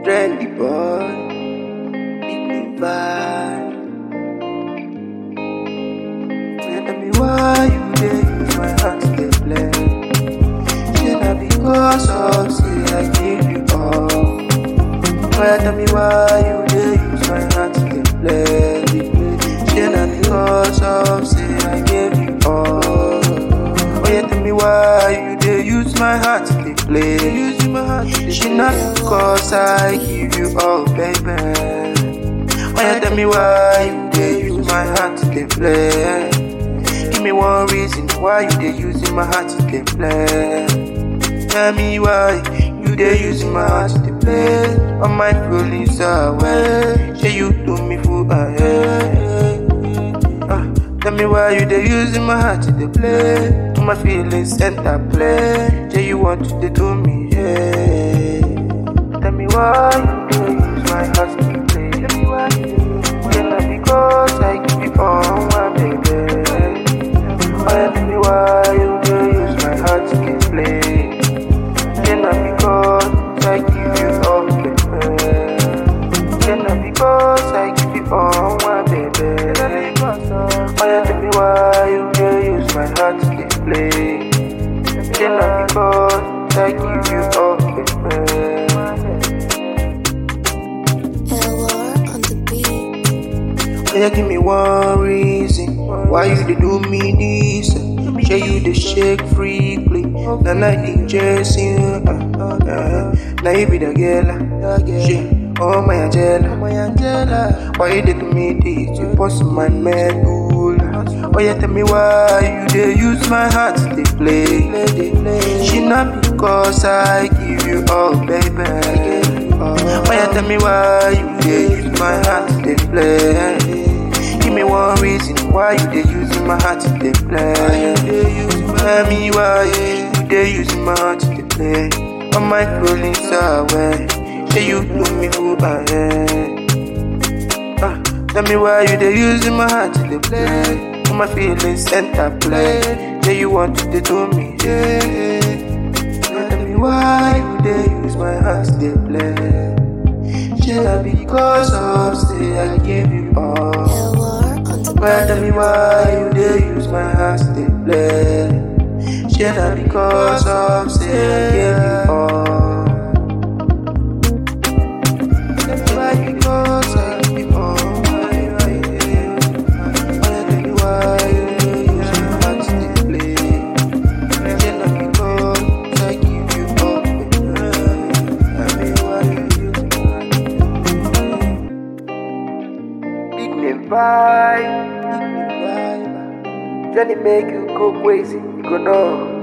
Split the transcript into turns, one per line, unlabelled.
trendy boy, big name vibe. Tell me why you dey use my heart to dey play. Say na because of say I give you all. Well, tell me why you dey use my heart to dey play. Say na because of say I gave you all. Oh yeah, tell me why you dey use my heart to dey play. Use my heart to dey She not because I give you all, baby. Oh yeah, tell me why you dey use my heart to dey play. Give me one reason why you dey using my heart to dey play. Tell me why you dey using my heart to dey play. All my feelings away. Say you do me fool ahead. Ah, tell me why you dey using my heart to dey play. All my feelings enter play. Say you want to dey do me, yeah. Tell me why you dey use my heart to dey play. Tell me why you dey use my heart to dey because I give you all my baby. Oh yeah, tell me why you dey use my heart to dey play. Then not because I give you all, baby. Then not because I give you all, my baby. Oh yeah, tell me why you dey use my heart to dey play. Then not because I give you all, baby.
LR on the beat.
Yeah, give me one reason why you dey do me this. Say you dey shake freely, na na the Jesse. Uh, uh, now you be the girl, she. Oh my Angela, my Angela. Why you dey do me this? You bust my medulla. Oh yeah, tell me why you dey use my heart to dey play. She not because I give you all, baby. Oh yeah, tell me why you dey use my heart to dey play. Give me one reason why you dey using my heart to dey play. Tell me why you dey using my heart to dey play. All my feelings away. Say you do me who I am. Ah, tell me why you dey using my heart to dey play. All my feelings enter play. Say you want to dey do me, yeah. Tell me why you dey use my heart to dey play. Should I because of say I gave you all?
LR on the
Well, tell me why you dey use my heart to dey play. Should I because of say I gave you all? Tell me why because I give you all. Why, why, yeah. Why, tell me why you dey use my heart to dey play. Should I because I give you all? Tell me why you use my heart. Big name vibe, big name vibe. Johnny make you go crazy, you go know.